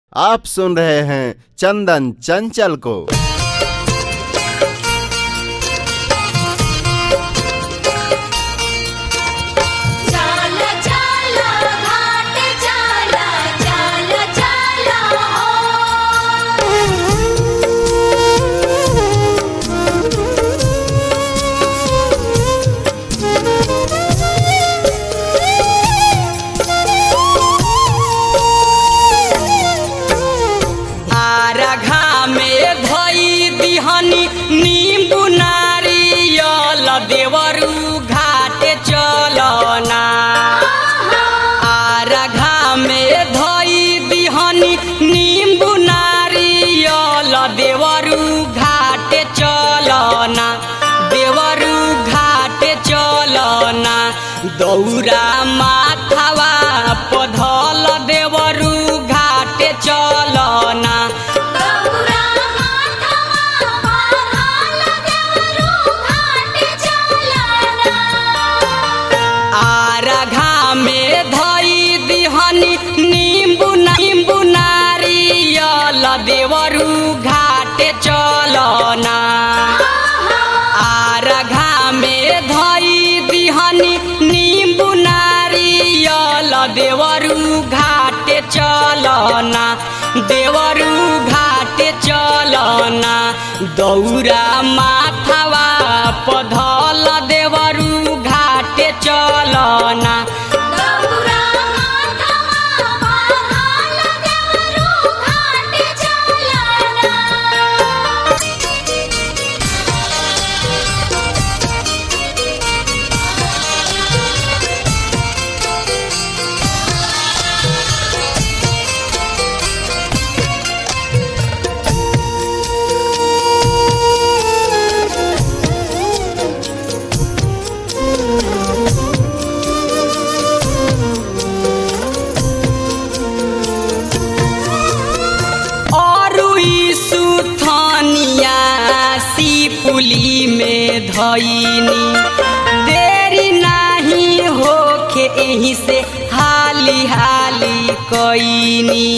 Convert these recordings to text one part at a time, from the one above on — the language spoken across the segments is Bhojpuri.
आप सुन रहे हैं चंदन चंचल को चाल चाल घाट चाल चाल चाल आरघा में धई दिहनी नींबू नारियल देवरू घाटे चलना आरघा में धई दिहनी नींबू नारियल देवरू घाटे चलना देवरू घाटे चलना दौरा माथावा पधल देवरू घाटे चलना गौरा माथवा पाघाल देवरू घाट चालना आरघा में धई दिहनी नींबू नींबू नारियल देवरू घाटे चलना आरघा में धई दिहनी नींबू नारियल देवरू घाटे चलना देवरू घाटे चलना दौरा माथवा पधल देवरू घाटे चलना गौरा माथवा पाघाल देवरू घाट चालना अरुई सुथनिया सिपुली में धइनी देरी नाही होखे एही से हाली हाली कइनी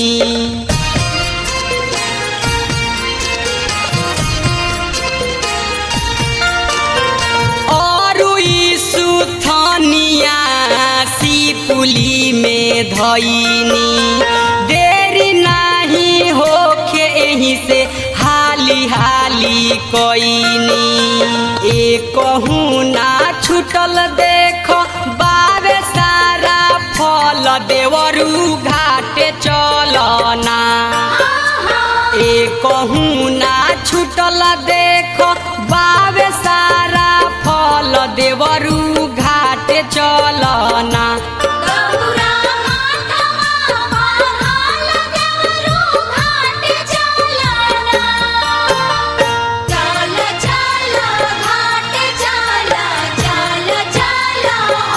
अरुई सुथनिया सिपुली में धइनी देरी नाही होखे एही से हाली हाली कइनी ए कहूँ ना छूटल देख बावे सारा फल देवरू घाटे चलना ए कहूँ ना छूटल देख बावे सारा फल देवरू घाटे चलना गौरा माथवा पाघाल देवरू घाट चालना चाल चाल घाट चाल चाल चाल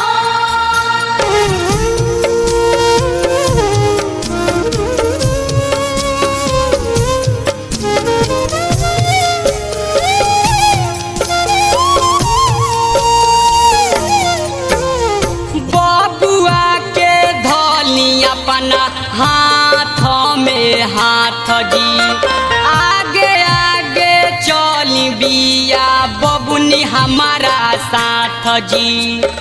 बबुआ के धली अपना हाथ में हाथ जी आगे आगे चली बिया बबुनी हमारा साथ जी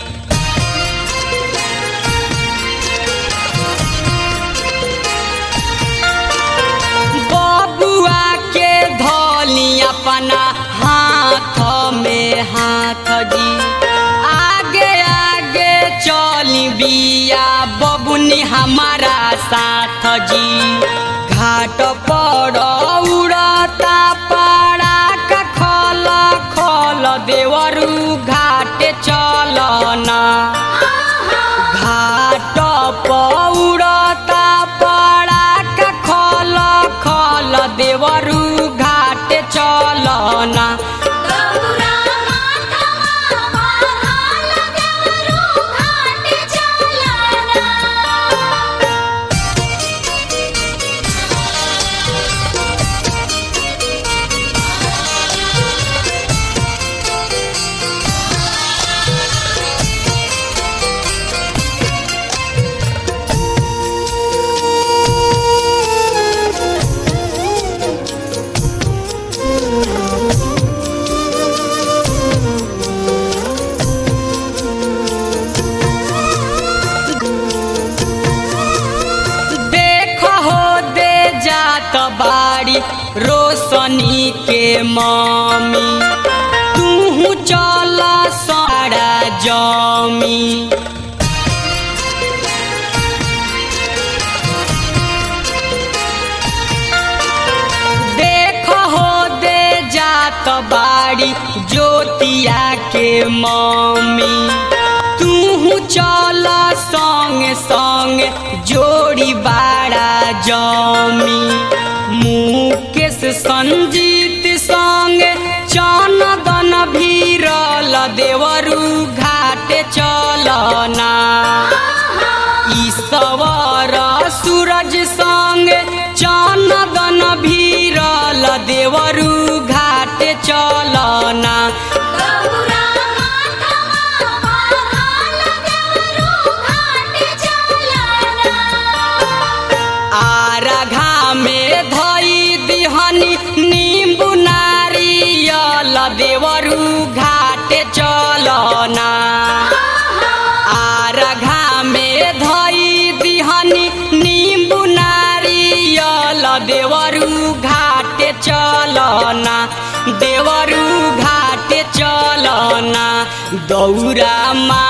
बबुआ के धली अपना हाथ में हाथ जी आगे आगे चली बिया बबुनी हमारा साथ जी घाट पर उड़ता पड़ा का खल खल देवरू घाटे चलना घाट पौड़ता पड़ा का खल खल देवरू घाटे चलना गौरा माथवा पाघाल देवरू घाट चालना बाड़ी रोशनी के मम्मी तू चल सारा जमी देख हो दे जात बाड़ी ज्योतिया के मम्मी तू चल संग संग जोड़ी बाड़ा जमी मुकेश संजीत संग चनदन भीरल देवरू घाटे चलना ईश्वर सूरज संग चनदन भीरल देवरू घाटे चलना गौरा माथवा पागल देवरू घाट चलना आरघा में धई दिहनी नींबू नारियल देवरू घाटे चलना आरघा में धई दिहनी नींबू नारियल देवरू घाटे चलना देवरू घाटे चलना दौरा मा